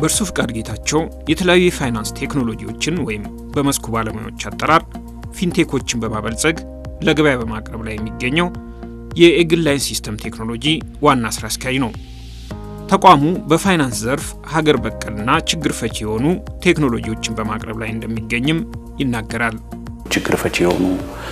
በእርሱ ፍቃድ ጌታቸው የተለያዩ የፋይናንስ ቴክኖሎጂዎችን ወይም በመስኩ ባለሙያዎች አጠራር ፊንቴኮችን በማበልጸግ ለገበያ በማቅረብ ላይ የሚገኘው የኤግል ላይን ሲስተም ቴክኖሎጂ ዋና ስራ አስኪያጅ ነው። ተቋሙ በፋይናንስ ዘርፍ ሀገር በቀልና ችግር ፈቺ የሆኑ ቴክኖሎጂዎችን በማቅረብ ላይ እንደሚገኝም ይናገራል። ችግር ፈቺ የሆኑ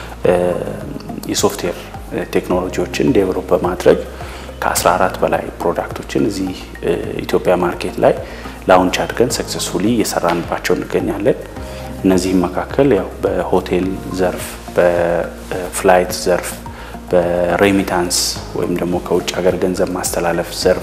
የሶፍትዌር ቴክኖሎጂዎችን ዴቨሎፕ በማድረግ ከ14 በላይ ፕሮዳክቶችን እዚህ ኢትዮጵያ ማርኬት ላይ ላውንች አድርገን ሰክሰስፉሊ እየሰራንባቸው እንገኛለን። እነዚህም መካከል ያው በሆቴል ዘርፍ፣ በፍላይት ዘርፍ፣ በሬሚታንስ ወይም ደግሞ ከውጭ ሀገር ገንዘብ ማስተላለፍ ዘርፍ፣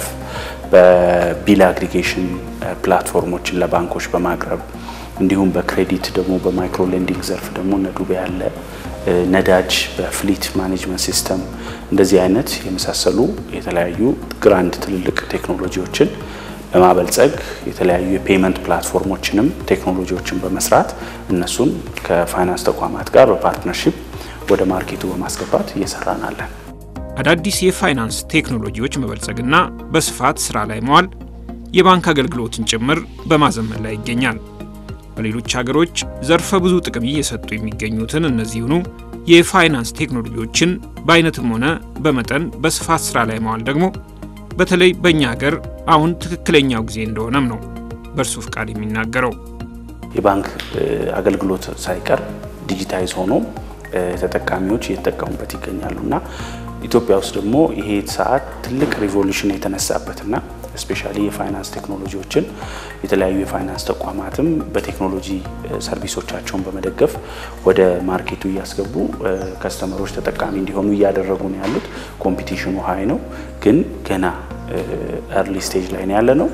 በቢል አግሪጌሽን ፕላትፎርሞችን ለባንኮች በማቅረብ እንዲሁም በክሬዲት ደግሞ በማይክሮ ሌንዲንግ ዘርፍ ደግሞ እነ ዱቤ ያለ ነዳጅ በፍሊት ማኔጅመንት ሲስተም እንደዚህ አይነት የመሳሰሉ የተለያዩ ግራንድ ትልልቅ ቴክኖሎጂዎችን በማበልጸግ የተለያዩ የፔመንት ፕላትፎርሞችንም ቴክኖሎጂዎችን በመስራት እነሱን ከፋይናንስ ተቋማት ጋር በፓርትነርሺፕ ወደ ማርኬቱ በማስገባት እየሰራን አለን። አዳዲስ የፋይናንስ ቴክኖሎጂዎች መበልጸግና በስፋት ስራ ላይ መዋል የባንክ አገልግሎትን ጭምር በማዘመን ላይ ይገኛል። በሌሎች ሀገሮች ዘርፈ ብዙ ጥቅም እየሰጡ የሚገኙትን እነዚሁኑ የፋይናንስ ቴክኖሎጂዎችን በአይነትም ሆነ በመጠን በስፋት ስራ ላይ መዋል ደግሞ በተለይ በእኛ ሀገር አሁን ትክክለኛው ጊዜ እንደሆነም ነው በእርሱ ፍቃድ የሚናገረው። የባንክ አገልግሎት ሳይቀር ዲጂታይዝ ሆኖ ተጠቃሚዎች እየተጠቀሙበት ይገኛሉ እና ኢትዮጵያ ውስጥ ደግሞ ይሄ ሰዓት ትልቅ ሪቮሉሽን የተነሳበትና ስፔሻሊ የፋይናንስ ቴክኖሎጂዎችን የተለያዩ የፋይናንስ ተቋማትም በቴክኖሎጂ ሰርቪሶቻቸውን በመደገፍ ወደ ማርኬቱ እያስገቡ ከስተመሮች ተጠቃሚ እንዲሆኑ እያደረጉ ነው ያሉት። ኮምፒቲሽኑ ሀይ ነው፣ ግን ገና ኤርሊ ስቴጅ ላይ ነው ያለ ነው።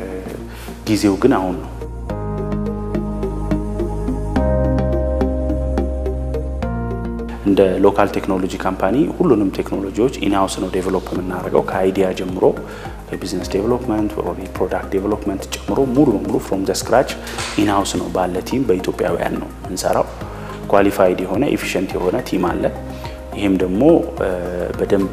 ጊዜው ግን አሁን ነው። እንደ ሎካል ቴክኖሎጂ ካምፓኒ ሁሉንም ቴክኖሎጂዎች ኢንሃውስ ነው ዴቨሎፕ የምናደርገው ከአይዲያ ጀምሮ የቢዝነስ ዴቨሎፕመንት ፕሮዳክት ዴቨሎፕመንት ጨምሮ ሙሉ በሙሉ ፍሮም ዘ ስክራች ኢንሃውስ ነው ባለ ቲም በኢትዮጵያውያን ነው የምንሰራው። ኳሊፋይድ የሆነ ኤፊሽንት የሆነ ቲም አለ። ይህም ደግሞ በደንብ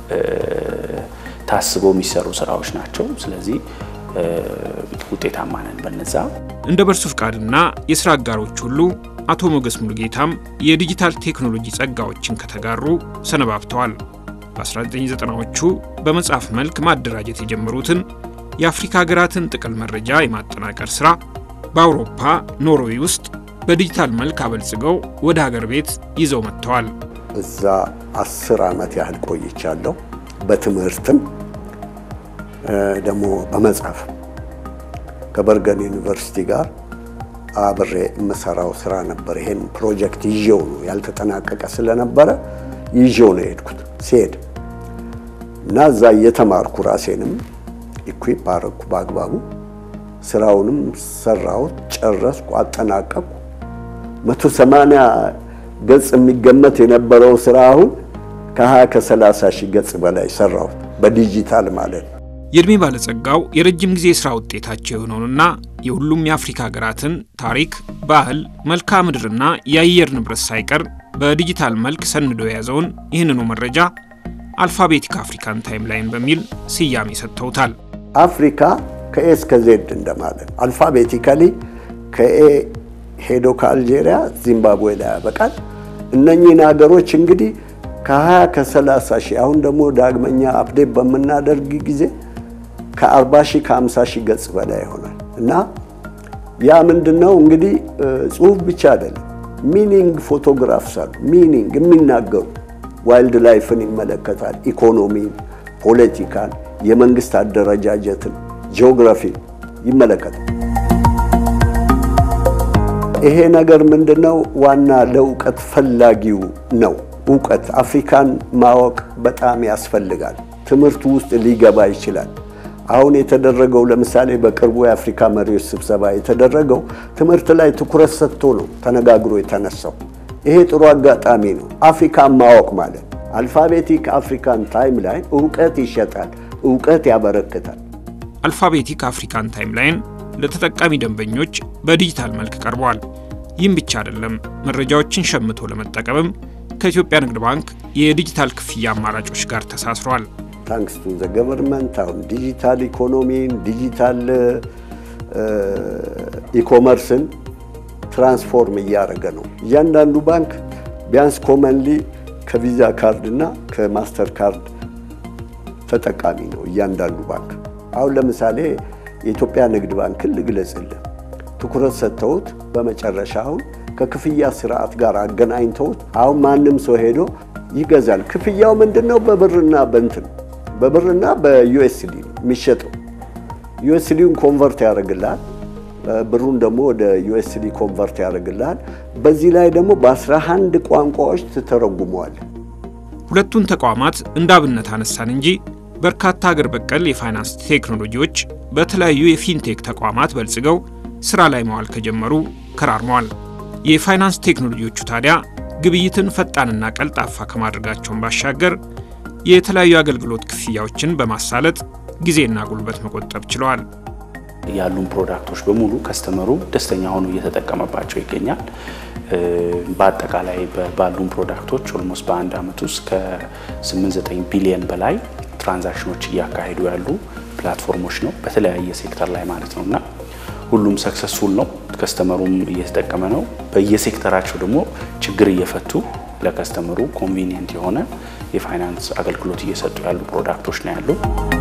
ታስበው የሚሰሩ ስራዎች ናቸው። ስለዚህ ውጤታማ ነን በነዛ። እንደ በርሱ ፍቃድና የስራ አጋሮች ሁሉ አቶ ሞገስ ሙሉጌታም የዲጂታል ቴክኖሎጂ ጸጋዎችን ከተጋሩ ሰነባብተዋል። በ1990ዎቹ በመጽሐፍ መልክ ማደራጀት የጀመሩትን የአፍሪካ ሀገራትን ጥቅል መረጃ የማጠናቀር ሥራ በአውሮፓ ኖርዌይ ውስጥ በዲጂታል መልክ አበልጽገው ወደ ሀገር ቤት ይዘው መጥተዋል። እዛ አስር ዓመት ያህል ቆይቻለሁ። በትምህርትም ደግሞ በመጽሐፍ ከበርገን ዩኒቨርሲቲ ጋር አብሬ የምሰራው ስራ ነበር። ይሄን ፕሮጀክት ይዤው ነው ያልተጠናቀቀ ስለነበረ ይዤው ነው የሄድኩት። ሲሄድ እና እዛ እየተማርኩ ራሴንም ኢኩዊፕ አረግኩ በአግባቡ ስራውንም ሰራሁት፣ ጨረስኩ፣ አጠናቀቅኩ። መቶ ሰማንያ ገጽ የሚገመት የነበረው ስራ አሁን ከ20 ከ30 ሺህ ገጽ በላይ ሰራሁት በዲጂታል ማለት ነው። የዕድሜ ባለጸጋው የረጅም ጊዜ የሥራ ውጤታቸው የሆነውንና የሁሉም የአፍሪካ ሀገራትን ታሪክ፣ ባህል፣ መልክዓ ምድርና የአየር ንብረት ሳይቀር በዲጂታል መልክ ሰንዶ የያዘውን ይህንኑ መረጃ አልፋቤቲክ አፍሪካን ታይምላይን በሚል ስያሜ ሰጥተውታል። አፍሪካ ከኤ እስከ ዜድ እንደማለት አልፋቤቲካሊ ከኤ ሄዶ ከአልጄሪያ ዚምባብዌ ላይ ያበቃል። እነኚህን ሀገሮች እንግዲህ ከ20 ከ30 ሺህ አሁን ደግሞ ዳግመኛ አፕዴት በምናደርግ ጊዜ ከ40 ሺህ ከ50 ሺህ ገጽ በላይ ይሆናል እና ያ ምንድን ነው እንግዲህ ጽሁፍ ብቻ አይደለም፣ ሚኒንግ ፎቶግራፍስ አሉ። ሚኒንግ የሚናገሩ ዋይልድ ላይፍን ይመለከታል፣ ኢኮኖሚን፣ ፖለቲካን፣ የመንግስት አደረጃጀትን፣ ጂኦግራፊን ይመለከታል። ይሄ ነገር ምንድን ነው ዋና ለእውቀት ፈላጊው ነው። እውቀት አፍሪካን ማወቅ በጣም ያስፈልጋል። ትምህርቱ ውስጥ ሊገባ ይችላል። አሁን የተደረገው ለምሳሌ በቅርቡ የአፍሪካ መሪዎች ስብሰባ የተደረገው ትምህርት ላይ ትኩረት ሰጥቶ ነው ተነጋግሮ የተነሳው። ይሄ ጥሩ አጋጣሚ ነው። አፍሪካን ማወቅ ማለት አልፋቤቲክ አፍሪካን ታይም ላይን እውቀት ይሸጣል፣ እውቀት ያበረክታል። አልፋቤቲክ አፍሪካን ታይምላይን ለተጠቃሚ ደንበኞች በዲጂታል መልክ ቀርበዋል። ይህም ብቻ አይደለም፣ መረጃዎችን ሸምቶ ለመጠቀምም ከኢትዮጵያ ንግድ ባንክ የዲጂታል ክፍያ አማራጮች ጋር ተሳስሯል። ታንክስ ቱ ዘ ገቨርንመንት አሁን ዲጂታል ኢኮኖሚን ዲጂታል ኢኮመርስን ትራንስፎርም እያደረገ ነው። እያንዳንዱ ባንክ ቢያንስ ኮመንሊ ከቪዛ ካርድ እና ከማስተር ካርድ ተጠቃሚ ነው እያንዳንዱ ባንክ። አሁን ለምሳሌ የኢትዮጵያ ንግድ ባንክን ልግለጽልህ። ትኩረት ሰጥተውት በመጨረሻ አሁን ከክፍያ ስርዓት ጋር አገናኝተውት አሁን ማንም ሰው ሄዶ ይገዛል። ክፍያው ምንድን ነው? በብርና በእንትን በብርና በዩኤስዲ የሚሸጠው ዩኤስዲውን ኮንቨርት ያደርግልሃል። ብሩን ደግሞ ወደ ዩኤስዲ ኮንቨርት ያደርግልሃል። በዚህ ላይ ደግሞ በ11 ቋንቋዎች ትተረጉመዋል። ሁለቱን ተቋማት እንደ አብነት አነሳን እንጂ በርካታ አገር በቀል የፋይናንስ ቴክኖሎጂዎች በተለያዩ የፊንቴክ ተቋማት በልጽገው ስራ ላይ መዋል ከጀመሩ ከራርመዋል። የፋይናንስ ቴክኖሎጂዎቹ ታዲያ ግብይትን ፈጣንና ቀልጣፋ ከማድረጋቸውን ባሻገር የተለያዩ አገልግሎት ክፍያዎችን በማሳለጥ ጊዜና ጉልበት መቆጠብ ችለዋል። ያሉን ፕሮዳክቶች በሙሉ ከስተመሩ ደስተኛ ሆኖ እየተጠቀመባቸው ይገኛል። በአጠቃላይ ባሉን ፕሮዳክቶች ኦልሞስት በአንድ ዓመት ውስጥ ከ89 ቢሊየን በላይ ትራንዛክሽኖች እያካሄዱ ያሉ ፕላትፎርሞች ነው፣ በተለያየ ሴክተር ላይ ማለት ነው እና ሁሉም ሰክሰስፉል ነው። ከስተመሩም እየተጠቀመ ነው። በየሴክተራቸው ደግሞ ችግር እየፈቱ ለከስተመሩ ኮንቪኒየንት የሆነ የፋይናንስ አገልግሎት እየሰጡ ያሉ ፕሮዳክቶች ነው ያሉ።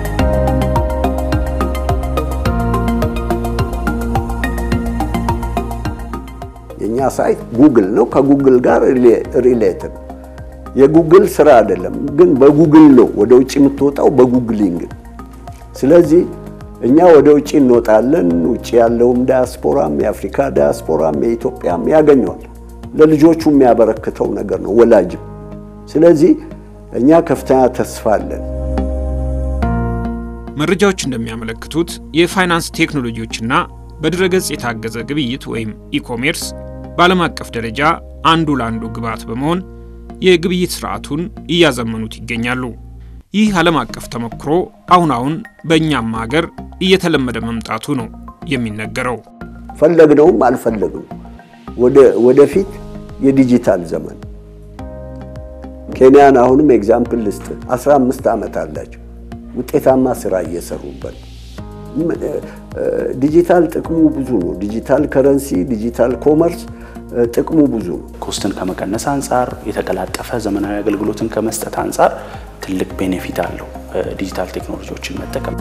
የእኛ ሳይት ጉግል ነው። ከጉግል ጋር ሪሌትድ የጉግል ስራ አይደለም፣ ግን በጉግል ነው ወደ ውጭ የምትወጣው በጉግሊንግ። ስለዚህ እኛ ወደ ውጭ እንወጣለን። ውጭ ያለውም ዳያስፖራም የአፍሪካ ዳያስፖራም የኢትዮጵያም ያገኘዋል። ለልጆቹ የሚያበረክተው ነገር ነው ወላጅም። ስለዚህ እኛ ከፍተኛ ተስፋ አለን። መረጃዎች እንደሚያመለክቱት የፋይናንስ ቴክኖሎጂዎችና በድረገጽ የታገዘ ግብይት ወይም ኢኮሜርስ በዓለም አቀፍ ደረጃ አንዱ ለአንዱ ግብዓት በመሆን የግብይት ስርዓቱን እያዘመኑት ይገኛሉ። ይህ ዓለም አቀፍ ተሞክሮ አሁን አሁን በእኛም ሀገር እየተለመደ መምጣቱ ነው የሚነገረው። ፈለግነውም አልፈለግነው ወደፊት የዲጂታል ዘመን ኬንያን አሁንም ኤግዛምፕል ልስጥ። 15 ዓመት አላቸው ውጤታማ ስራ እየሰሩበት ዲጂታል ጥቅሙ ብዙ ነው። ዲጂታል ከረንሲ፣ ዲጂታል ኮመርስ ጥቅሙ ብዙ ነው። ኮስትን ከመቀነስ አንጻር፣ የተቀላጠፈ ዘመናዊ አገልግሎትን ከመስጠት አንጻር ትልቅ ቤኔፊት አለው ዲጂታል ቴክኖሎጂዎችን መጠቀም።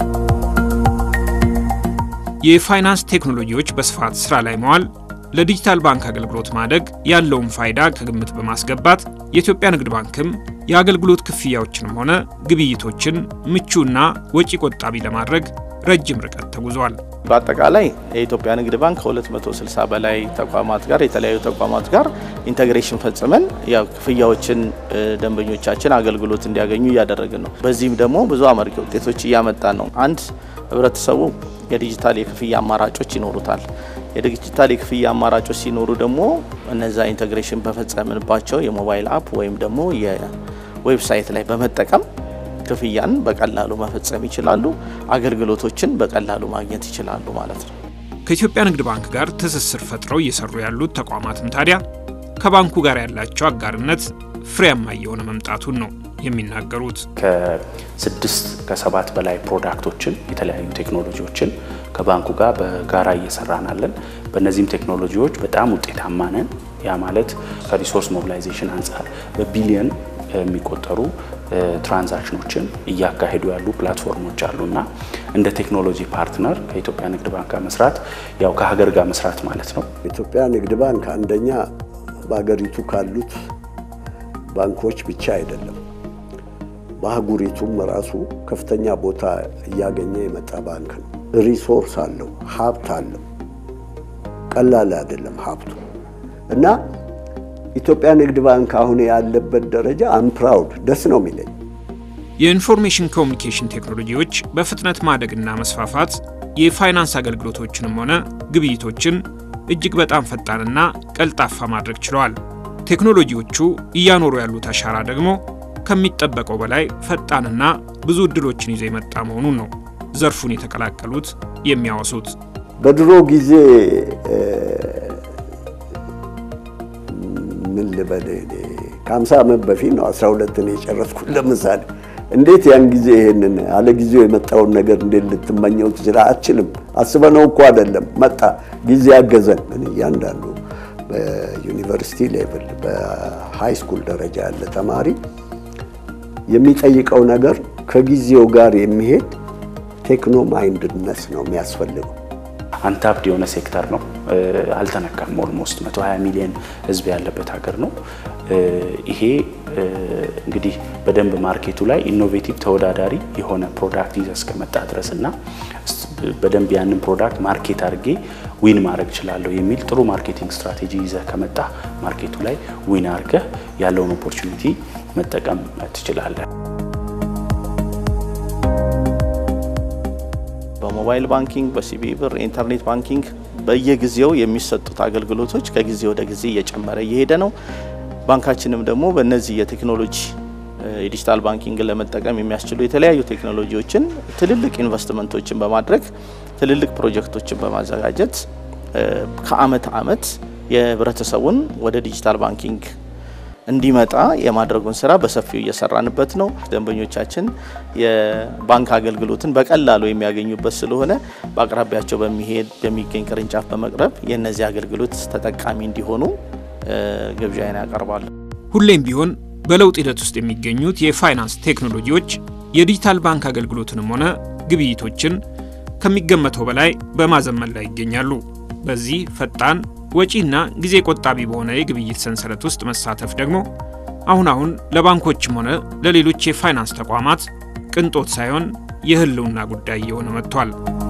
የፋይናንስ ቴክኖሎጂዎች በስፋት ስራ ላይ መዋል ለዲጂታል ባንክ አገልግሎት ማደግ ያለውን ፋይዳ ከግምት በማስገባት የኢትዮጵያ ንግድ ባንክም የአገልግሎት ክፍያዎችንም ሆነ ግብይቶችን ምቹና ወጪ ቆጣቢ ለማድረግ ረጅም ርቀት ተጉዟል። በአጠቃላይ የኢትዮጵያ ንግድ ባንክ ከ260 በላይ ተቋማት ጋር የተለያዩ ተቋማት ጋር ኢንተግሬሽን ፈጽመን ያው ክፍያዎችን ደንበኞቻችን አገልግሎት እንዲያገኙ እያደረግን ነው። በዚህም ደግሞ ብዙ አመርቂ ውጤቶች እያመጣን ነው። አንድ ህብረተሰቡ የዲጂታል የክፍያ አማራጮች ይኖሩታል። የዲጂታል የክፍያ አማራጮች ሲኖሩ ደግሞ እነዛ ኢንተግሬሽን በፈጸምንባቸው የሞባይል አፕ ወይም ደግሞ የዌብሳይት ላይ በመጠቀም ክፍያን በቀላሉ መፈጸም ይችላሉ። አገልግሎቶችን በቀላሉ ማግኘት ይችላሉ ማለት ነው። ከኢትዮጵያ ንግድ ባንክ ጋር ትስስር ፈጥረው እየሰሩ ያሉት ተቋማትም ታዲያ ከባንኩ ጋር ያላቸው አጋርነት ፍሬያማ እየሆነ መምጣቱን ነው የሚናገሩት። ከስድስት ከሰባት በላይ ፕሮዳክቶችን የተለያዩ ቴክኖሎጂዎችን ከባንኩ ጋር በጋራ እየሰራናለን። በእነዚህም ቴክኖሎጂዎች በጣም ውጤታማ ነን። ያ ማለት ከሪሶርስ ሞቢላይዜሽን አንጻር በቢሊየን የሚቆጠሩ ትራንዛክሽኖችን እያካሄዱ ያሉ ፕላትፎርሞች አሉና እንደ ቴክኖሎጂ ፓርትነር ከኢትዮጵያ ንግድ ባንክ ጋር መስራት ያው ከሀገር ጋር መስራት ማለት ነው። ኢትዮጵያ ንግድ ባንክ አንደኛ በሀገሪቱ ካሉት ባንኮች ብቻ አይደለም፣ በአህጉሪቱም ራሱ ከፍተኛ ቦታ እያገኘ የመጣ ባንክ ነው። ሪሶርስ አለው፣ ሀብት አለው። ቀላል አይደለም ሀብቱ እና ኢትዮጵያ ንግድ ባንክ አሁን ያለበት ደረጃ አምፕራውድ ደስ ነው የሚለኝ። የኢንፎርሜሽን ኮሚኒኬሽን ቴክኖሎጂዎች በፍጥነት ማደግና መስፋፋት የፋይናንስ አገልግሎቶችንም ሆነ ግብይቶችን እጅግ በጣም ፈጣንና ቀልጣፋ ማድረግ ችለዋል። ቴክኖሎጂዎቹ እያኖሩ ያሉት አሻራ ደግሞ ከሚጠበቀው በላይ ፈጣንና ብዙ እድሎችን ይዞ የመጣ መሆኑን ነው ዘርፉን የተቀላቀሉት የሚያወሱት። በድሮ ጊዜ ምን ልበል ከ50 ዓመት በፊት ነው 12 ነው የጨረስኩት። ለምሳሌ እንዴት ያን ጊዜ ይሄንን አለ ጊዜው የመጣውን ነገር እንዴት ልትመኘው ትችላ? አትችልም። አስበነው እኮ አይደለም መጣ፣ ጊዜ አገዘን። እያንዳንዱ በዩኒቨርሲቲ ሌቭል በሃይ ስኩል ደረጃ ያለ ተማሪ የሚጠይቀው ነገር ከጊዜው ጋር የሚሄድ ቴክኖ ማይንድነስ ነው የሚያስፈልገው። አንታፕድ የሆነ ሴክተር ነው፣ አልተነካም። ኦልሞስት 120 ሚሊዮን ህዝብ ያለበት ሀገር ነው። ይሄ እንግዲህ በደንብ ማርኬቱ ላይ ኢኖቬቲቭ ተወዳዳሪ የሆነ ፕሮዳክት ይዘህ እስከመጣ ድረስ እና በደንብ ያንን ፕሮዳክት ማርኬት አድርጌ ዊን ማድረግ እችላለሁ የሚል ጥሩ ማርኬቲንግ ስትራቴጂ ይዘህ ከመጣ ማርኬቱ ላይ ዊን አድርገህ ያለውን ኦፖርቹኒቲ መጠቀም ትችላለህ። በሞባይል ባንኪንግ፣ በሲቢኢ ብር፣ ኢንተርኔት ባንኪንግ በየጊዜው የሚሰጡት አገልግሎቶች ከጊዜ ወደ ጊዜ እየጨመረ እየሄደ ነው። ባንካችንም ደግሞ በእነዚህ የቴክኖሎጂ የዲጂታል ባንኪንግን ለመጠቀም የሚያስችሉ የተለያዩ ቴክኖሎጂዎችን ትልልቅ ኢንቨስትመንቶችን በማድረግ ትልልቅ ፕሮጀክቶችን በማዘጋጀት ከአመት አመት የህብረተሰቡን ወደ ዲጂታል ባንኪንግ እንዲመጣ የማድረጉን ስራ በሰፊው እየሰራንበት ነው። ደንበኞቻችን የባንክ አገልግሎትን በቀላሉ የሚያገኙበት ስለሆነ በአቅራቢያቸው በሚሄድ በሚገኝ ቅርንጫፍ በመቅረብ የእነዚህ አገልግሎት ተጠቃሚ እንዲሆኑ ግብዣዬን ያቀርባሉ። ሁሌም ቢሆን በለውጥ ሂደት ውስጥ የሚገኙት የፋይናንስ ቴክኖሎጂዎች የዲጂታል ባንክ አገልግሎትንም ሆነ ግብይቶችን ከሚገመተው በላይ በማዘመን ላይ ይገኛሉ። በዚህ ፈጣን ወጪና ጊዜ ቆጣቢ በሆነ የግብይት ሰንሰለት ውስጥ መሳተፍ ደግሞ አሁን አሁን ለባንኮችም ሆነ ለሌሎች የፋይናንስ ተቋማት ቅንጦት ሳይሆን የህልውና ጉዳይ እየሆነ መጥቷል።